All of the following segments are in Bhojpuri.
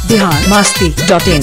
बिहार मस्ती डॉट इन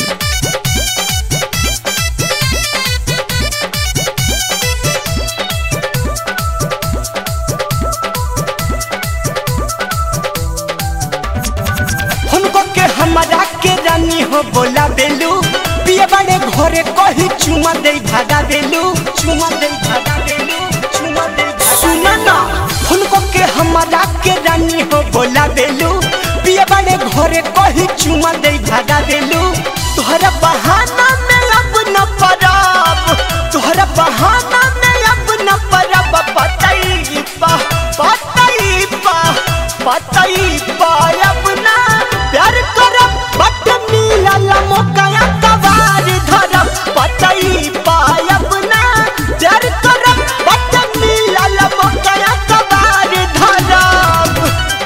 हमको के हमारा के रानी हो बोला बेलू पिए बड़े घरे कही चुमा दे भागा बेलू चुमा दे भागा बेलू चुमा दे सुना ना हमको के हमारा के रानी हो बोला बेलू पिए बड़े घरे कही चुमा दे भागा बेलू तोहरा बहाना में अब न परब तोहरा बहाना में अब न परब पतई पा पतई पा पतई पा अब ना प्यार करब बट मिलल मौका कबार धरब पतई पायब ना प्यार करब बट मिलल मौका कबार धरब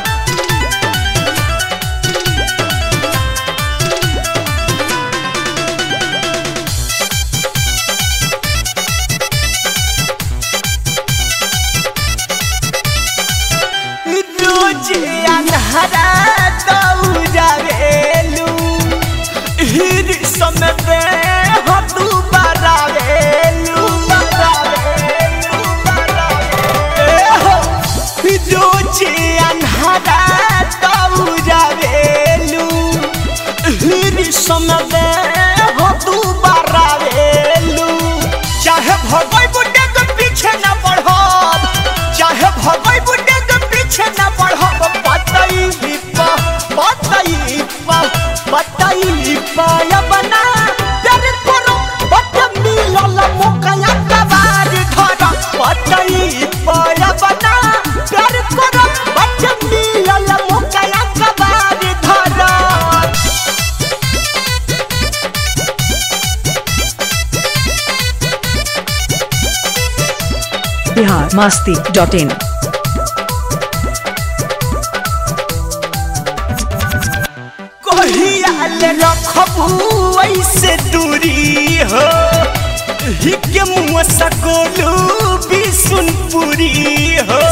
रोज अन्हरा दौड़ावेलू हिर समय पे हतू बरावेलू रोज अन्हरा दौड़ावेलू हिर समय पे हतू बरावेलू चाहे भगोई बुड्ढे के पीछे न पढ़ब चाहे भगोई बुड्ढे के पीछे न पढ़ब पतई पा पतई पा पतई पायब ना डर करो बट मिलल मौका कबार धर पतई पायब ना डर करो बट मिलल मौका कबार धर बिहार मस्ती डॉट इन कहियाल रखबू ऐसे दूरी हो हिके मुँह सकोलू बिसुनपुरी हो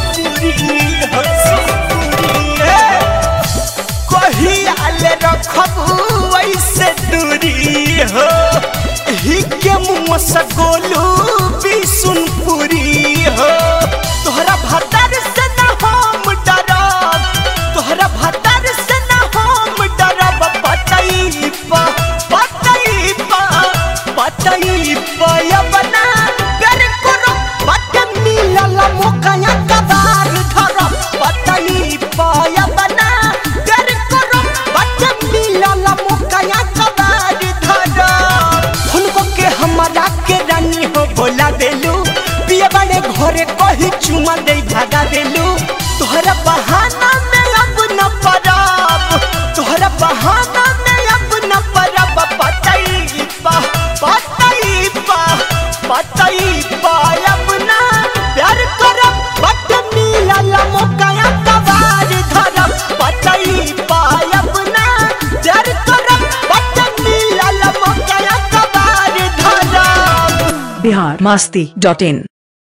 कहियाल रखबू ऐसे दूरी हो हिके मुँह सकोलू बिसुनपुरी हो तोहरा भतर से न हम डरब तोहरा भतर से न हम डरब पतई पा पतई पा पतई पायब ना कर करो बट मिलल मौका कबार धरब पतई पायब ना कर करो बट मिलल मौका कबार धरब हुनको के हमारा के रानी हो बोला देलू पिए बड़े घरे कही चुमा दे भागा देलू तोहरा बहाना में अब न परब तोहरा बहाना में अब न परब पतई पा पतई पा पतई पायब ना प्यार करब बट मिलल मौका कबार धरब पतई पायब ना प्यार करब बट मिलल मौका कबार धरब बिहार मस्ती डॉट इन